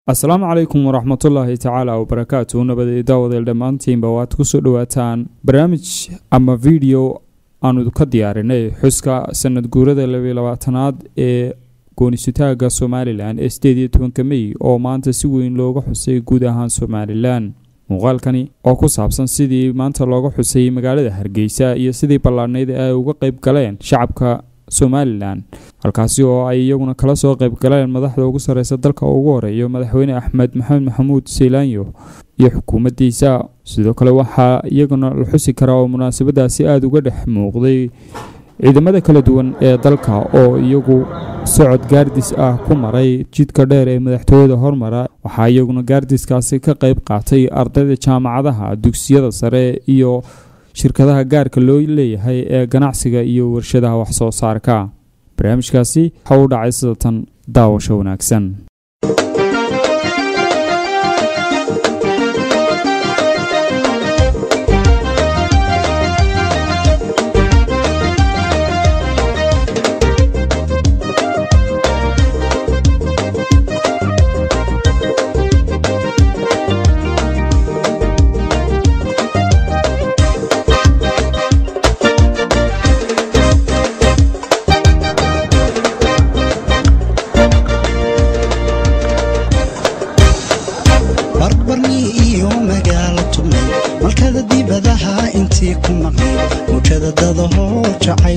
asalaamu calaykum waraxmatullaahi tacaala wabarakaatu nabadey daawadeel dhammaantiinba waad kusoo dhowaataan barnaamij ama video aanu ka diyaarinay xuska sanad guurada labiyo labaatanaad ee goonisutaaga somalilan ee sideed iyo tobanka mey oo maanta si weyn looga xusay guud ahaan somalilan muuqaalkani oo ku saabsan sidii maanta looga xusay magaalada hargeysa iyo sidii ballaadhnayd ay uga qeyb galeen shacabka somalilan halkaasi oo ay iyaguna kala soo qeyb galeen madaxda ugu sareysa dalka ugu horeeyo madaxweyne axmed maxamed maxamuud seylaanyo iyo xukuumaddiisa sidoo kale waxaa iyaguna la xusi karaa oo munaasabadaasi aada uga dhex muuqday ciidamada kala duwan ee dalka oo iyagu socod gaardis ah ku maray jidka dheer ee madaxtooyada hormara waxaa iyaguna gaardiskaasi ka qeyb qaatay ardayda jaamacadaha dugsiyada sare iyo shirkadaha gaarka loo leeyahay ee ganacsiga iyo warshadaha waxsoo saarka barnaamijkaasi waxa u dhacay sida tan daawasho wanaagsan barbarni iyo magaalo tubnay malkada dibadaha intii ku maqnay mujada dadahoo jacayl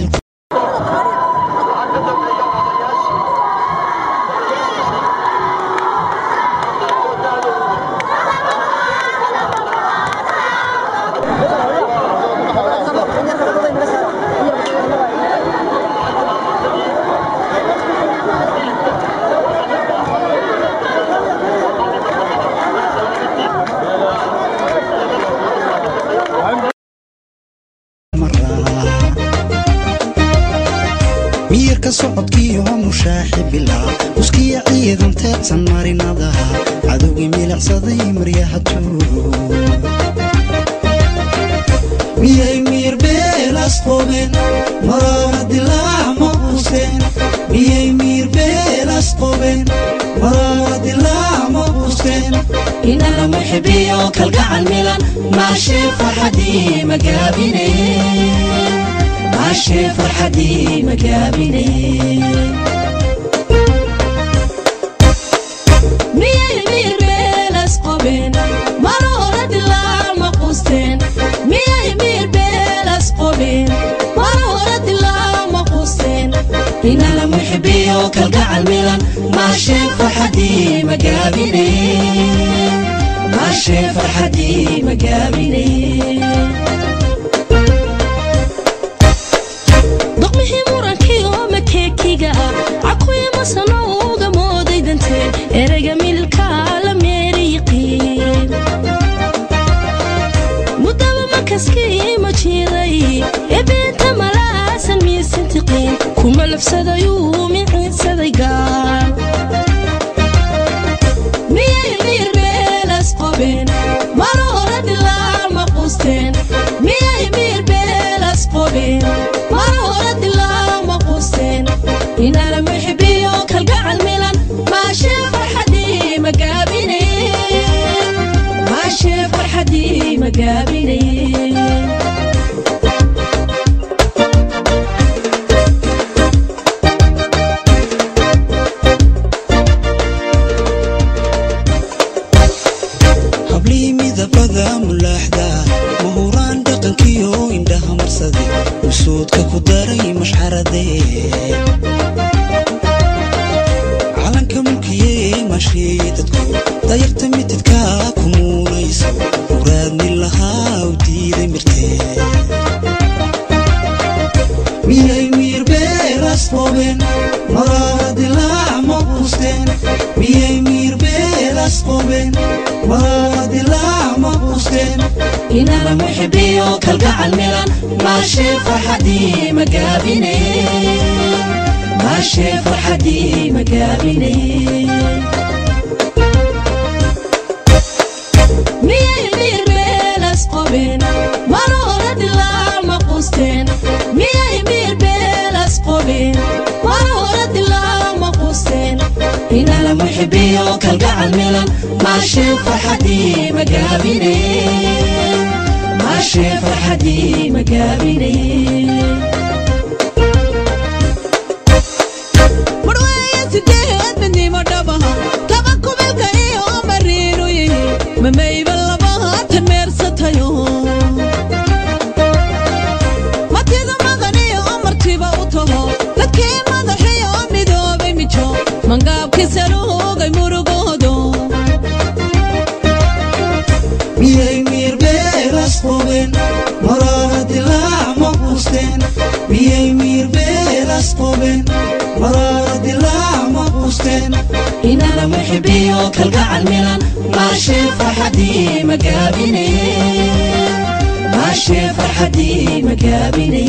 miyirka socodkiiyo mushaaxi bilaa uskiya ciidan teedsan marinadaha cadowgii milicsaday maryaha tuur miyay miyir beelas qobeen maraara dilaac ma quusteen miyay miyir beelas qobeen maraara dilaac ma quusteen inana muxibiyo kalgacal milan maashee farxadii magaabine maashee farxadii magaabine miyay miirbeelas qobeen maroora dilaac ma quusteen miyay miirbeelas qobeen maroora dilaac ma quusteen inana muxibiyo kalgacal milan maashee farxadii magaabine maashee farxadii magaabine doqmihii murankii oo makeekiga ah cakuya masano uga mooday dante ereyga mililkaa la meeriyiqiin mudaba makaskii ma jiiday ee beenta malaasan miisintiqiin kuma labsadayuu miciinsaday gaal miyay miirbeelas qobeen maroora dilaac ma quusteen miyay miirbeelas qobeen maroora dilaac ma quusteen inana muxibiyo kalgacal milan maashee farxadii magaabine maashee farxadii magaabine hablii midabada mulaaxda mahuraan dhaqankiyo indhaha marsade usuudka ku daray mashxaradee calanka mulkiyee maasheeye dadku dayarta mitidka ku muunayso muraadni lahaa u diiday mirtee miyay miyir beelas qobeen maraara dilaac ma quusteen miyay miyir beelas qobeen maraara dilaac ma quusteen inana muxibiyo kalgacal milan maashee farxadii magaabine maashee farxadii magaabine miyay miirbeelas qobeen maroora dilaac ma quusteen miyay miirbeelas qobeen maroora dilaac ma quusteen inala muxibiyo kalgacal milan maashee farxadii magaabine maashee farxadii magaabine marweeye sideed midnimo dhabaha laba kubilka iyo mariinu yihi mamayba labaatan meersatayo matida madaniyo martiba u taho dadkii madaxiyo midoobay mijo mangaabkii saluugay murugoodo miyay miirbeelas qobeen maraara dilaac ma quusteen miyay miirbeelas qobeen maraara dilaac ma quusteen inana muxibiyo kalgacal milan maashee farxadii magaabine maashee farxadii magaabine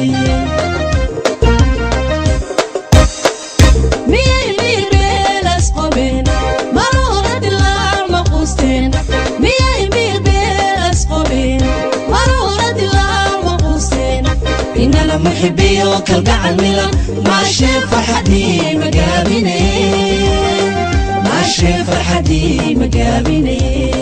miyay miirbeelas qobeen maroora dilaac ma quusteen miyay miirbeelas qobeen maroora dilaac ma quusteen inana muxibiyo kalgacal milan maashee farxadii magaabine maashee farxadii magaabine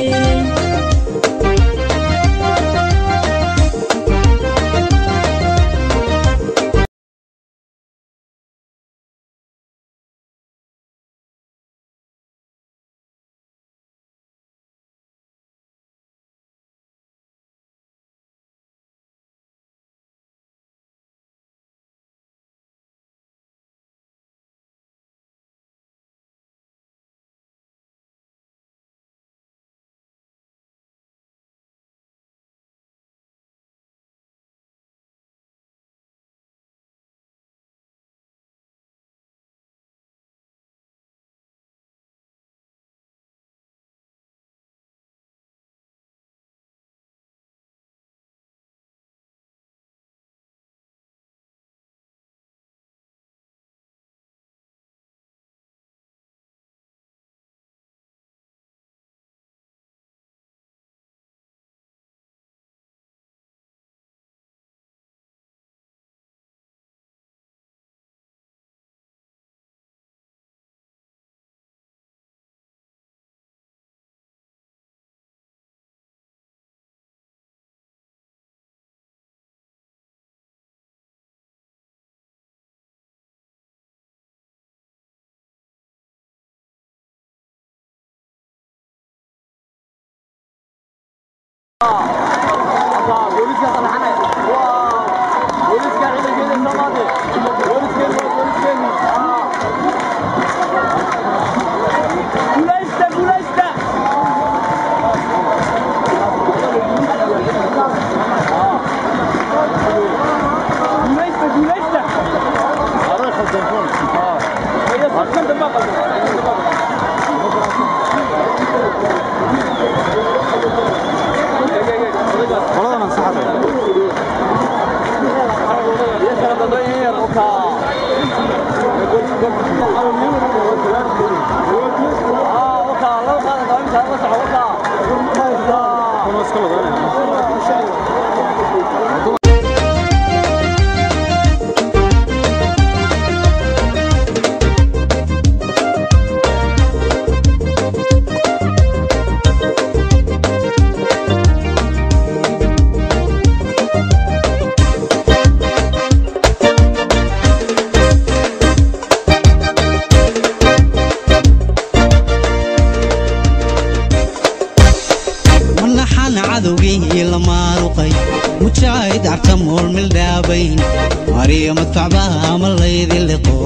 manaxan cadowgii la maaruqay mujaahid carta moolmil dhaabayn mariyo madfacbaha ma laydi liqo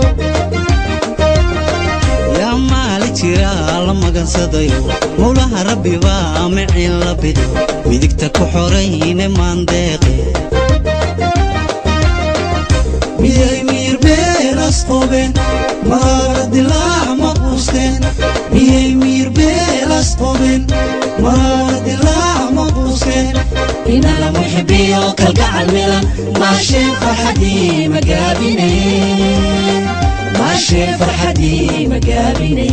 yaa maali jira la magansadayo mowlaha rabbi baa micin la bido midigta ku xorayne maandeeqe miyay miirbeelas qobeen maraara dilaac ma quusteen miyay miirbeelas qobeen maraara dilaac ma quusteen inana muxibiyo kalgacal milan maashee farxadii magaabine maashee farxadii magaabine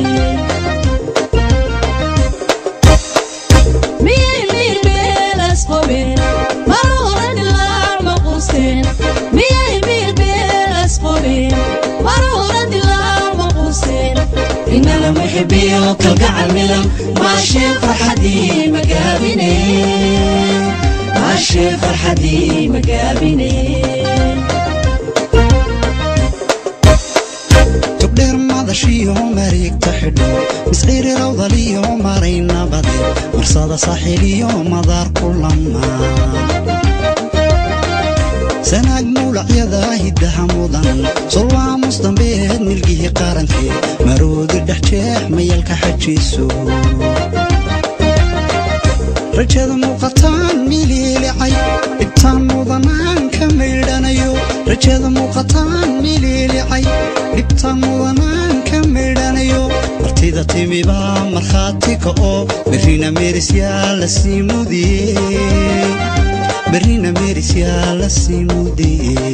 miyay miirbeelas qobeen maroora dilaac ma quusteen miyay miirbeelas qobeen maroora dilaac ma quusteen inana muxibiyo kalgacal milan maashee farxadii magaabine maashee farxadii magaabine togdheer madashiyo mareegta xidho misciiri rawdaliyo maray nabade marsada saaxiiliyo madaar ku lamaan sanaag mawlacyada hiddaha mudan solwaamus dambeed milgihii qarankeed maroodi dhex jeex mayalka xajiiso rajada muuqataan miliilicay dhibtaan mudanaan ka maydhanayo rajada muuqataan miliilicay dhibtaan mudanaan ka maydhanayo martida timibaa markhaati ka oo berrina meerisyaa la sii mudiyey berrina meerisyaa la sii mudiyey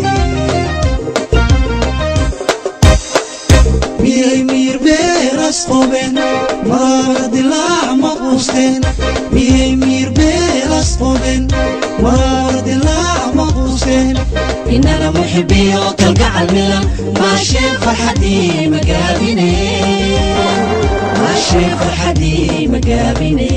miyay miyir beeras qobeen maraara dilaac ma quusteen miyay miyir beeras qobeen maraara dilaac ma quusteen inana muxibiyo kalgacal milan maashee farxadii magaabine maashee farxadii magaabine